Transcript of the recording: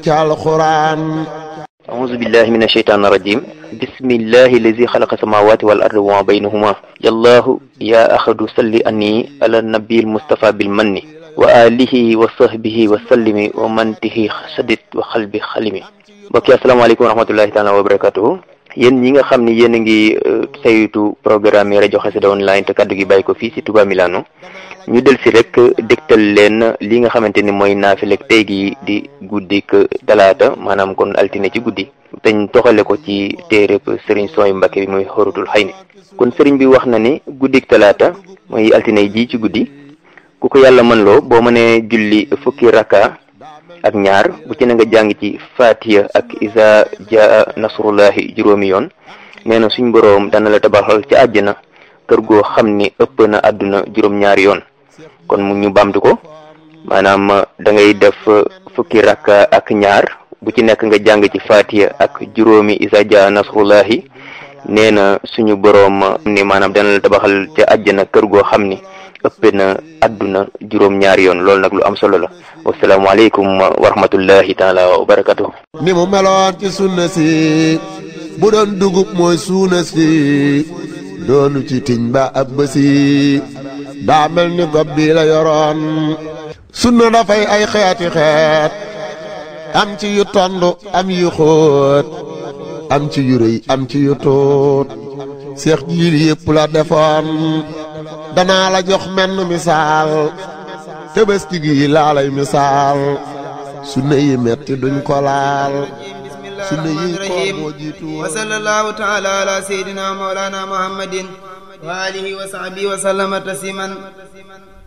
ci alxuraan أعوذ بالله من الشيطان الرجيم بسم الله الذي خلق السماوات والأرض وما بينهما يا الله يا أحد صل أني على النبي المصطفى بالمن وآله وصحبه وسلم ومن به سدد وقلب خلمي mbokki asalaamaaleykum wa rahmatullahi taala wa barakatuhu yéen ñi nga xam ni yéen a ngi saytu programme yi rajo Xassida online te kaddu gi bàyyi ko fii si Touba Milano ñu del si rek dégtal leen li nga xamante ni mooy naafilek tey gi di guddik talaata maanaam kon altine ci guddi teñ toxale ko ci téereb sëriñ sooy Mbàkke bi muy xorutul xay ni kon sëriñ bi wax na ni guddik talaata mooy altine ji ci guddi ku ko yàlla mën loo boo mënee julli fukki rakka ak ñaar bu ci na nga jàng ci fatiha ak isa jaa nasrullahi juróomi yoon nee na suñ boroom dana la tabaxal ci àjjana kër goo xam ni ëpp na àdduna juróom-ñaari yoon kon mu ñu bamtu ko maanaam da ngay def fukki rakka ak ñaar bu ci nekk nga jàng ci fatiha ak juróomi isa jaa nasrullahi nee na suñu boroom ni maanaam dana la tabaxal ci àjjana kër goo xam ni ëpp na àdduna juróom-ñaari yoon loolu nag lu am solo la wasalaamaaleykum wa rahmatullahi taala wa barakatuh ni mu meloon ci sunna si bu doon dugub mooy suuna si doonu ci tiñ ba ab bësi daa mel ni gob bi la yoroon sunna dafay ay xeeti xeet am ci yu tond am yu xóot am ci yu rëy am ci yu tuut seex jiil yépp la defoon danaa la jox menn misaal tëbëski gi laa lay misaal sunna yi metti duñ ko laal sunna yi ko moo jiitu wa sallallahu taala ala sayyidina mawlana muhammadin wa alihi wa sahbihi wa sallama tasliman